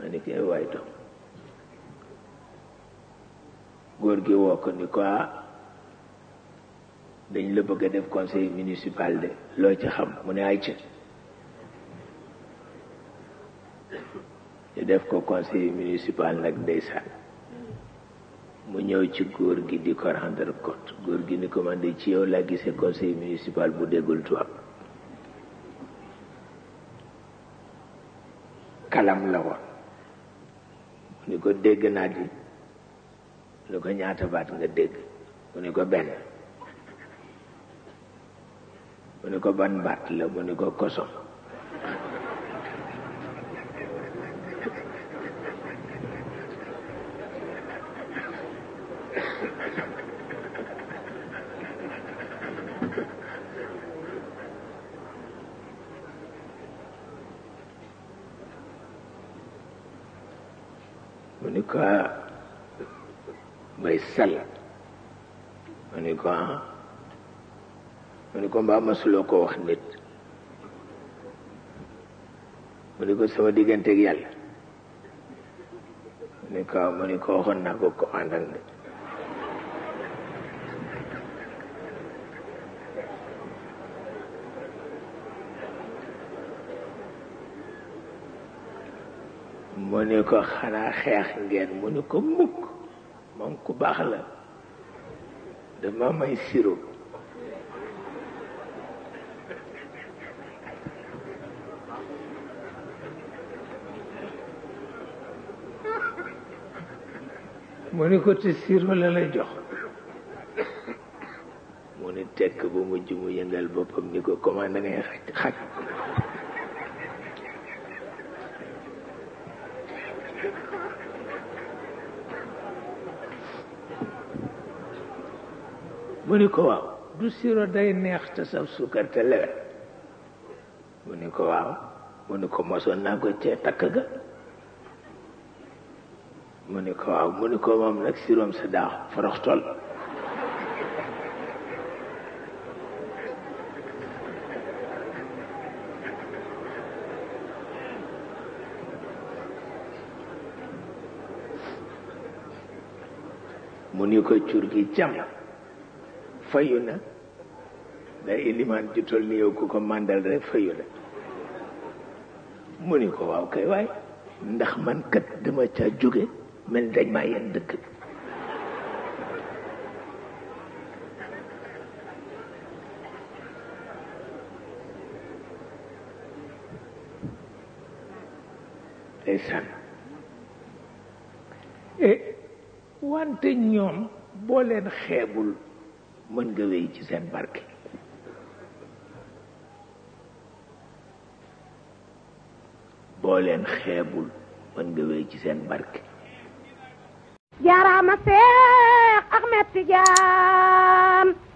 ni koy waay doom góor gi woo ko ni ko dañ la bëgg a def conseil municipal de loo ci xam mu ne ay ca ñu def ko conseil municipal nag ndeysaan mu ñëw ci góor gi di ko rendre compte góor gi ni ko man de ci yow laa gisee conseil municipal bu déggul tubaab kalam la woon mu ni ko dégg naa di mu ni ko ñaata baat nga dégg mu ni ko benn mu ni ko ban baat la mu ni ko kosom mu ni ko may sal mu ni ko ah mu ni ko mbaa masuloo ko wax nit mu ni ko sama digganteeg yàlla mu ni ko mu ni ko waxoon naa ko ko àndal de mu ni ko xanaa xeex ngeen mu ni ko mukk moom ku baax la dama may siro mu ni ko te siro la la jox mu ni tekk ba mujj mu yëngal boppam ni ko comment da ngay xaj xaj mu ni ko waaw du siro day neex te saf suukar te lewet mu ni ko waaw mu ni ko mosoon naa ko cee takk ga mu ni ko waaw mu ni ko moom nag siroom sa daax forox tol mu ni ko cur gi cam fayu na day ilimaan ju tol ni yow ku ko màndal rek fayu na mu ni ko waaw kay waay ndax man kat dama ca jóge mel dañ maa yenn dëkk bi ndeysaan e wante ñoom boo leen xeebul mën nga wéy ci seen barke boo leen xeebul mën nga wéy ci seen barke jaaraama Seex Ahmed Tijaan